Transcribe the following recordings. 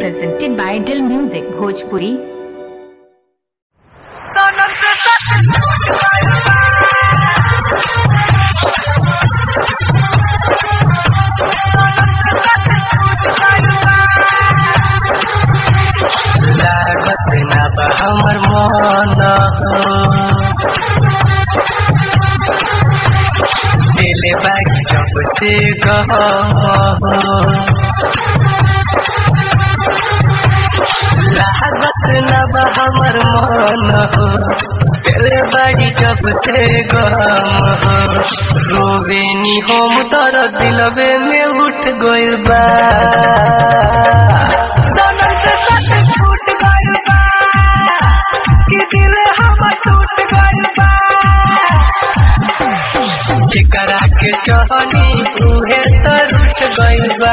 presented by Dill Music Bhojpuri. Sonam se sat लागत ना बा हमर मन दिले बागी जब से गह लागत ना बा हमर मन दिले बागी जब से गम रोवेनी हम तर दिलवे में उठ गइल बा sonam se sat छूट गइल बा कि दिल हमर टूट गइल बा जेकरा के चहनी उहे तर उठ गइल बा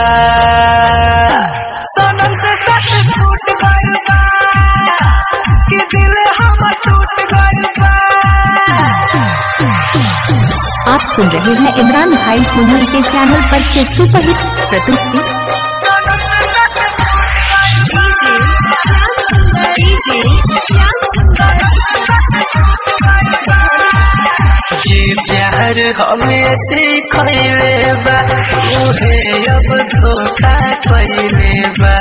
sonam se sat छूट गइल बा कि दिल हमर टूट गइल बा आप सुन रहे हैं इमरान भाई सोनल के चैनल पर के सुपरहिट प्रस्तुति sonam se sat जे प्यार हमें सिखैले बा उहे अब धोखा कैले बा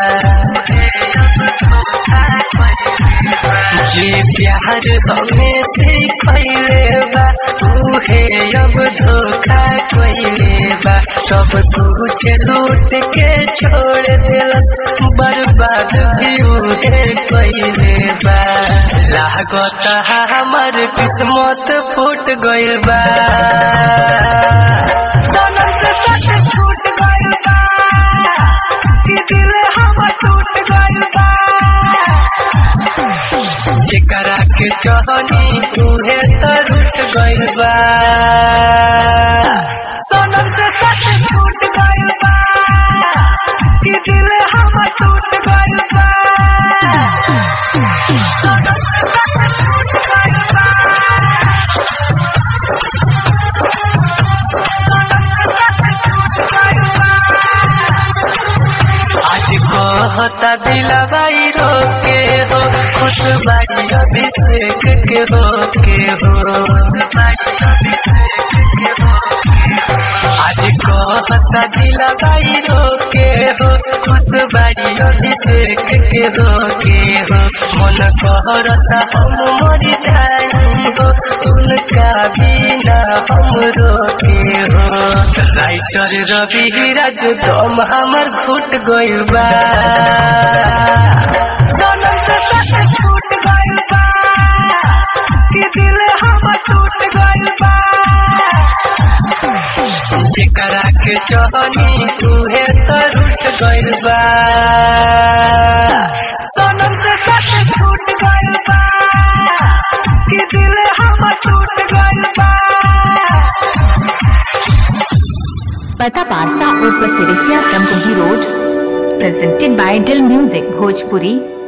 जे प्यार हमें सिखैले बा उहे अब धोखा कैले बा सब कुछ लूट के छोड़ दिलस बर्बाद भी उहे कैले बा लागत हमर किस्मत फूट गइल बा sonam se sat छूट गइल बा कि दिल हमर टूट गइल बा जेकरा के चहनी उहे तर उठ गइल बा sonam se sat छूट गइल बा कि दिल हमर टूट गइल बा sonam se sat छूट गइल बा sonam se sat छूट गइल बा आज कहता दिलवाई रोके हो खुश बाड़ी अभिषेक के हो के हो आज कहता दिलवाई रोके हो खुश बाड़ी अभिषेक के हो के हो मन कहरता हम मर जाई हो उनका बिना हम रोके हो राइटर रवि राज दम हमर घुट गइल बा sonam se sat छूट गइल बा कि दिल हमर टूट गइल बा जेकरा के चहनी उहे तर उठ गइल बा sonam se sat छूट गइल बा कि दिल हमर टूट गइल बा पता पारसा और पसिरिसिया क्रमपुरी road presented by Dill Music Bhojpuri